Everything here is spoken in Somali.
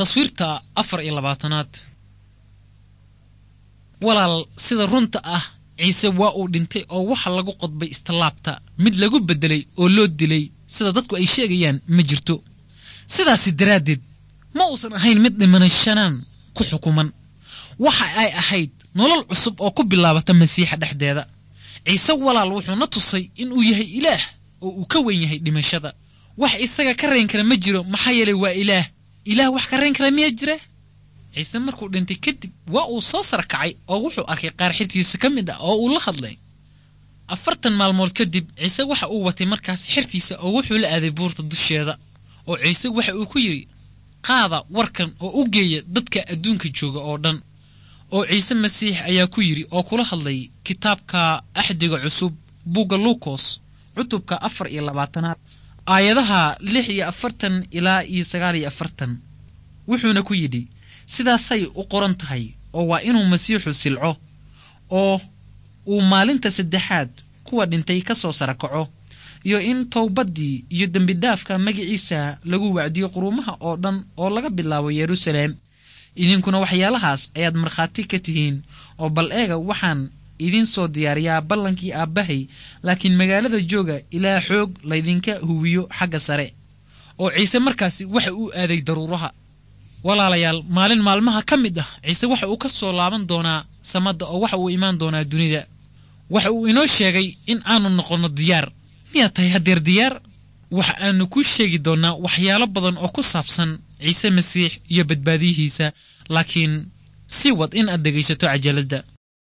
taswiirta afar iyo labaatanaad walaal sida runta ah ciise waa uu dhintay oo waxa lagu qodbay istallaabta mid lagu beddelay oo loo dilay sida dadku ay sheegayaan ma jirto sidaasi daraaddeed ma uusan ahayn mid dhimanashanaan ku xukuman waxa ay ahayd nolol cusub oo ku bilaabata masiixa dhexdeeda ciise walaal wuxuu na tusay inuu yahay ilaah oo uu ka wen yahay dhimashada wax isaga ka rayn kara ma jiro maxaa yeelay waa ilaah ilaah wax ka rayn kara miyaa jira ciise markuu dhintay kadib waa uu soo sarkacay oo wuxuu arkay qaar xirtiisa ka mid ah oo uu la hadlay afartan maalmood kadib ciise waxa uu watay markaas xirtiisa oo wuxuu la aaday buurta dusheeda oo ciise waxa uu ku yidhi qaada warkan oo u geeya dadka adduunka jooga oo dhan oo ciise masiix ayaa ku yidhi oo kula hadlay kitaabka axdiga cusub bugga luukos cutubka afar iyo labaatanaad aayadaha lix iyo afartan ilaa iyo sagaal iyo afartan wuxuuna ku yidhi sidaasay u qoran tahay oo waa inuu masiixu silco oo uu maalinta saddexaad kuwa dhintay ka soo sarakaco iyo in towbaddii iyo dembidhaafka magaciisa lagu wacdiyo quruumaha oo dhan oo laga bilaabo yeruusaleem idinkuna waxyaalahaas ayaad markhaati ka tihiin oo bal eega waxaan idiin soo diyaariyaa ballankii aabbahay laakiin magaalada jooga ilaa xoog laydinka huwiyo xagga sare oo ciise markaasi waxa uu aaday daruuraha walaalayaal maalin maalmaha ka mid ah ciise waxa uu ka soo laaban doonaa samadda oo waxa uu imaan doonaa dunida waxa uu inoo sheegay in aanu noqonno diyaar miyaad tahay haddeer diyaar waxa aanu kuu sheegi doonnaa waxyaalo badan oo ku saabsan ciise masiix iyo badbaadiyihiisa laakiin si wad in aad dhegaysato cajaladda